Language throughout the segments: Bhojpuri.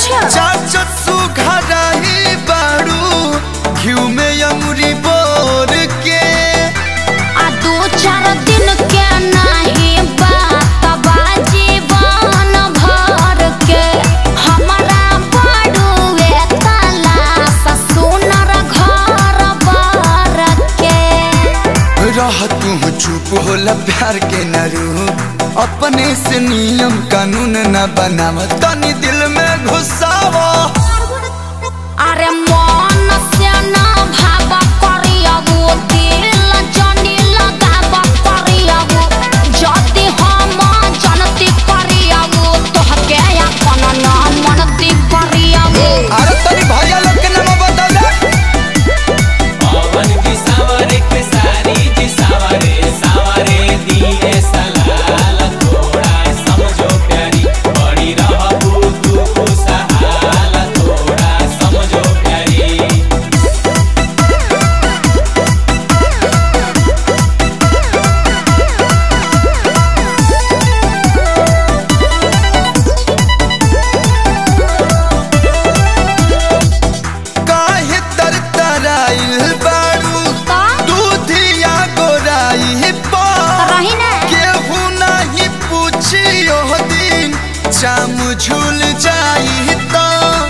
अच्छा चाचत सुघराई बाड़ू घिउ में अंगुरी बोर के आ दो चार दिन के नहीं बात बा जीवन भर के हमारा बड़ुए तलाश सुनर घर बर के रह तू चुप होला प्यार के नरू अपने से नियम कानून न बनाव तनी दिल में घुसावा अरे मन से ना भाव करियबो दिल जनी लगाव करियबो जति हम जनती करियबो तोहके अपन ना मनती करियबो अरे तनी भैया लोग के नाम बता दे पवन की सावरे के सारी की सावरे सावरे दिए सलाल थोड़ा समझो प्यारी बड़ी रहबू तू खुशहाल थोड़ा समझो प्यारी काहे तरतराइल बाड़ू का दूधिया गोराई पा रही ना केहू नहीं पूछियो दिन चाम झूल जाई तो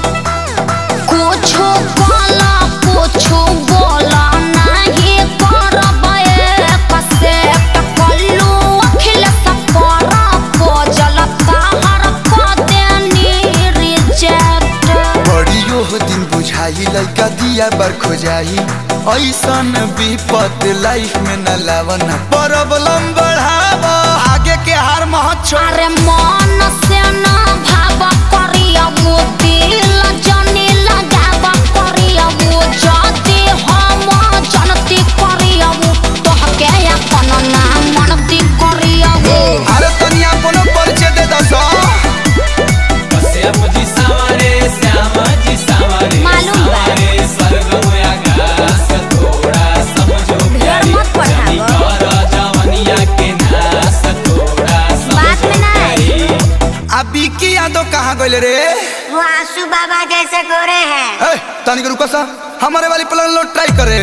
कुछो बोला कुछो बोला नहीं करबे कसे टकल्लू अखिल सपर पोजल ताहर क देनी रिजेक्ट बड़ियो दिन बुझाई लइका दिया बर खोजाई ऐसन विपत लाइफ में न लावन प्रॉब्लम बढ़ावा आगे के हार महत छोड़ अरे मन से ना भाव करियबो दिल जनी लगाव करियबो जति हम जनती करियबो तोहके अपन ना मनती करियबो अरे तनिया कोनो परिचय दे दस श्याम जी सावरे श्याम जी सावरे मालूम बा। सावरे स्वर्ग में आकाश थोड़ा समझो प्यारी मत पढ़ावो। जनी कर जवनिया के नाश थोड़ा बात में समझो ना आई। प्यारी अभी की यादव कहाँ गइल रे वो आंसू बाबा जैसे गोरे हैं ए, तनिक रुको सा हमारे वाली प्लान लो ट्राई करे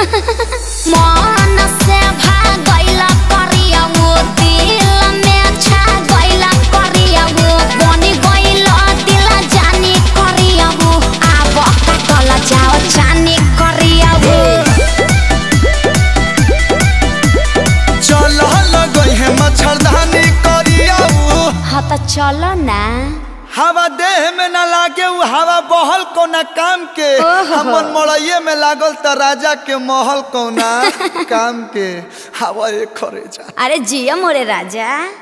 मन से भागैला करियबो दिल में छा गैला करियबो बनी गइला दिल जानी करियबो आब काटल जाओ जानी करियबो चल लगई है मच्छरदानी करियाऊ हाँ तो चलो ना हवा देह में न लागे उ हवा बहल कोना काम के ओहो। हमन मड़इये में लागल त राजा के महल कोना काम के हवा एक खरे जा अरे जिया मोरे राजा